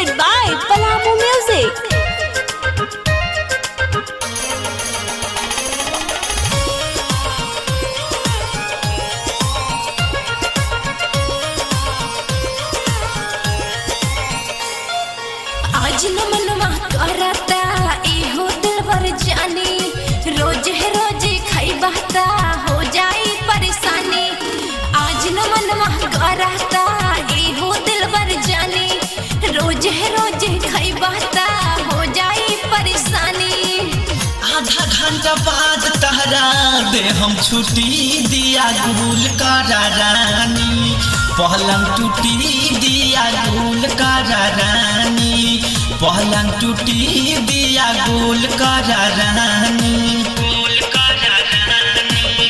presented by Palamu Music. आज न मनवा करता एहो दिलबर जानी रोज है रोज खैबहता हो जाई परेशानी आज न मनवा करता एहो दिलबर जानी रोज है रोज खैबहता हो जाई परेशानी आधा घंटा बाद तहरा दे हम छुट्टी दिया गुल करा रानी पहलंग टूटी दिया गुल करा रानी पहलंग टूटी दिया गुल करा रानी गुल करा रानी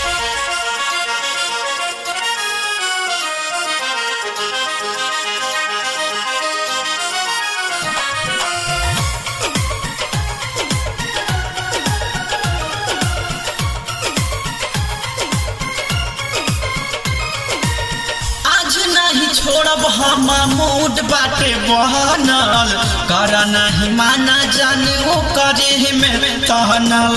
आज नहीं छोड़ब हम मूड बाटे बहनल कर नहीं माना जाने ओ करे में तहनल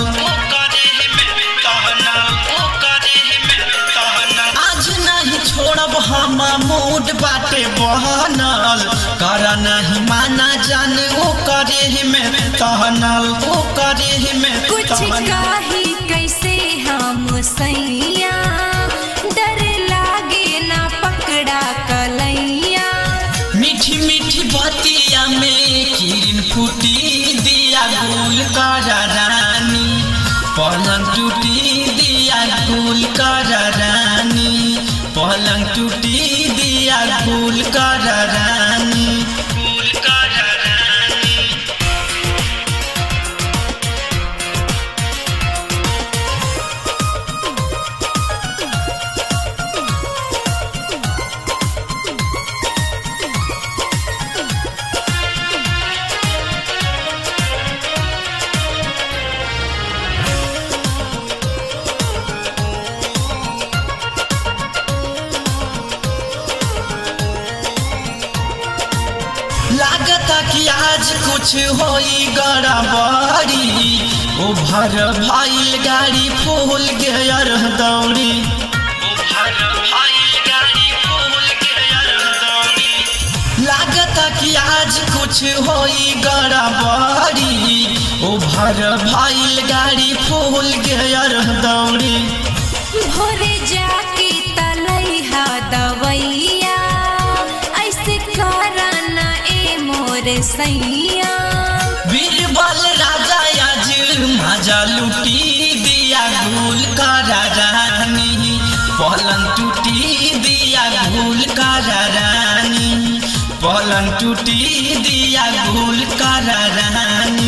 आज नहीं छोड़ब हम मूड बाटे बहनल कर नहीं माना जाने ओ करे में तहनल ओ करे में कुछ तहनल काही कैसे हम सैया डर लागे ना पकड़ा कलैया मीठी मीठी बतिया में किरण फूटी दिया गुल करा रानी पलंग टूटी दिया गुल करा रानी पलंग टूटी दिया गुल करा रानी गुल करा रानी लागता कि आज कुछ होई गड़बड़ी ओ भर भाईल गाड़ी फूल गेयर दौड़ी ओ भर भाईल गाड़ी फूल गेयर दौड़ी लागता कि आज कुछ होई गड़बड़ी ओ भर भाईल गाड़ी फूल गेयर दौड़ी भोरे जाके तलैहा दवैया ऐसे करना ए मोर सैया बीरबल राजा आज मजा लुटी दिया गुल करा रानी पलंग टूटी दिया गुल करा रानी पलंग टूटी दिया गुल करा रानी